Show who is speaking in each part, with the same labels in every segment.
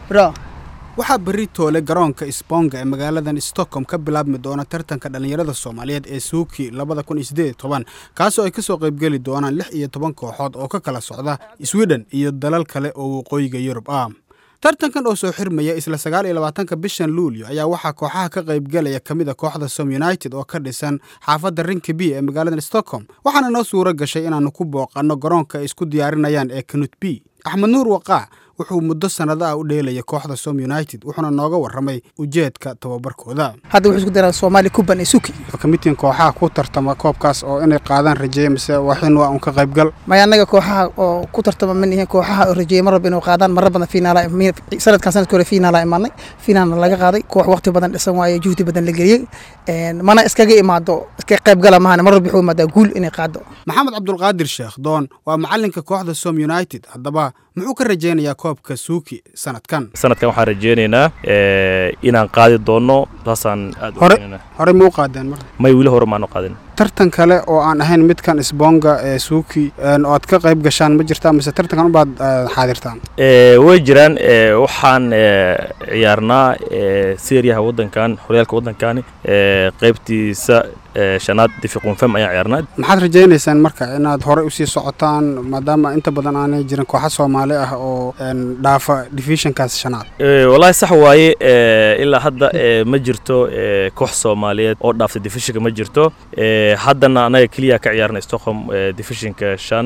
Speaker 1: Bra.
Speaker 2: waxaa berri toole garoonka sponga ee magaaladan stockholm ka bilaabmi doona tartanka dhallinyarada soomaaliyeed ee suuki labada kun iyo siddeed iyo toban kaasoo ay ka soo qaybgeli doonaan lix iyo toban kooxood oo ka kala socda sweden iyo dalal kale oo waqooyiga yurub ah tartankan oo soo xirmaya isla sagaal iyo labaatanka bishan luulyo ayaa waxaa kooxaha ka qaybgelaya ka mid a kooxda som united oo ka dhisan xaafadda rinkaby ee magaaladan stockholm waxaana noo suuro gashay inaannu ku booqanno garoonka ay isku diyaarinayaan ee kanut b axmed nuur waqaa wuxuu muddo sannado ah u dheelaya kooxda som united wuxuuna nooga warramay ujeedka tababarkooda
Speaker 1: hadda wuxuu isku daraa soomaali kuban ee suki
Speaker 2: kamitiin kooxaha ku tartama koobkaas oo inay qaadaan rajeeya mise waxin waa un ka qaybgal
Speaker 1: maya annaga kooxaha oo ku tartama ma nihin kooxaha oo rajeeyay mar walba inuu qaadaan marar badan finaala sanadkan sanadka hore finaala imaanay finaalna laga qaaday koox waqti badan dhisan waaye juhdi badan la geliyey mana iskaga imaado iska qaybgala mahane mar walba wuxuu imaadaa guul inay qaado
Speaker 2: maxamed cabdulqaadir sheekh doon waa macalinka kooxda som united haddaba muxuu ka rajaynayaa koobka suuki sanadkan
Speaker 3: sanadkan waxaan rajeynaynaa inaan qaadi doonno saasaan aad
Speaker 2: hore horey ma u qaadeen mar
Speaker 3: may weli hore maanu qaadin
Speaker 2: tartan kale oo aan ahayn midkan isboonga ee suuki oo aad ka qayb gashaan ma jirtaa mise tartankan ubaad xaadirtaan
Speaker 3: way jiraan waxaan ciyaarnaa seriyaha waddankan horyaalka waddankani qaybtiisa shanaad difiqunfem ayaan ciyaarnaa
Speaker 2: maxaad rajaynaysaan marka inaad horey usii socotaan maadaama inta badan aanay jirin kooxa soomaali ah oo dhaafa divisionkaas shanaad
Speaker 3: wallaahi sax waaye ilaa hadda ma jirto koox soomaaliyeed oo dhaaftay divisionka ma jirto haddana annaga keliya ka ciyaarna stockholm divisionka shan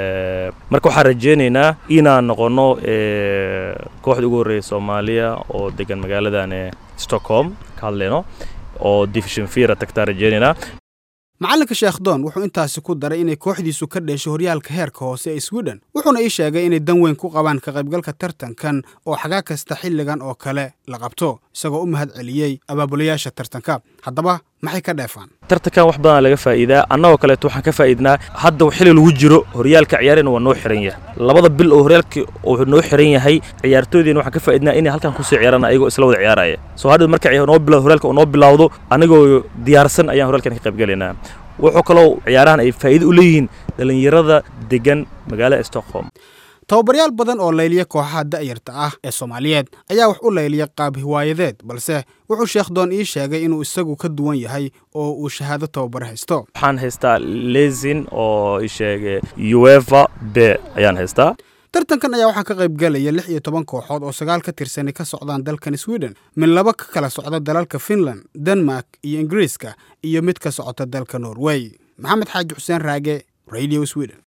Speaker 3: marka waxaan rajeynaynaa inaan noqono kooxda ugu horreeya soomaaliya oo degan magaaladan stockholm ka hadlayno oo division fira tagtaa rajeynaynaa
Speaker 2: macalinka sheekh doon wuxuu intaasi ku daray inay kooxdiisu ka dheesho horyaalka heerka hoose ee sweden wuxuuna ii sheegay inay dan weyn ku qabaan ka qaybgalka tartankan oo xagaa kasta xilligan oo kale la qabto isagoo u mahad celiyey abaabulayaasha tartanka haddaba maxay ka dheefaan
Speaker 3: tartankan wax badan laga faa'iidaa annagoo kaleeto waxaan ka faa'iidnaa hadda xilli lagu jiro horyaalka ciyaarina waa noo xiran yahay labada bil oo horyaalka uu noo xiran yahay ciyaartooydiina waxaan ka faa'iidnaa inay halkan kusii ciyaaraan ayagoo isla wada ciyaaraya soo hadhow marka noo bilawdo horyaalka uu noo bilawdo anigoo diyaarsan ayaan horyaalkan ka qaybgalaynaa wuxuu kaloo ciyaarahan ay faa'iido u leeyihiin dhallinyarada degan magaalada stockholm
Speaker 2: tababaryaal badan oo layliya kooxaha da'yarta ah ee soomaaliyeed ayaa wax u layliya qaab hiwaayadeed balse wuxuu sheekh doon ii sheegay inuu isagu ka duwan yahay oo uu shahaado tababar haysto
Speaker 3: waxaan haystaa lesin oo i sheegay ueva b ayaan haystaa
Speaker 2: tartankan ayaa waxaa ka qayb galaya lix iyo toban kooxood oo sagaal ka tirsani ka socdaan dalkan sweden mid laba ka kala socda dalalka finland denmark iyo ingiriiska iyo mid ka socota dalka norway maxamed xaaji xuseen raage radio sweden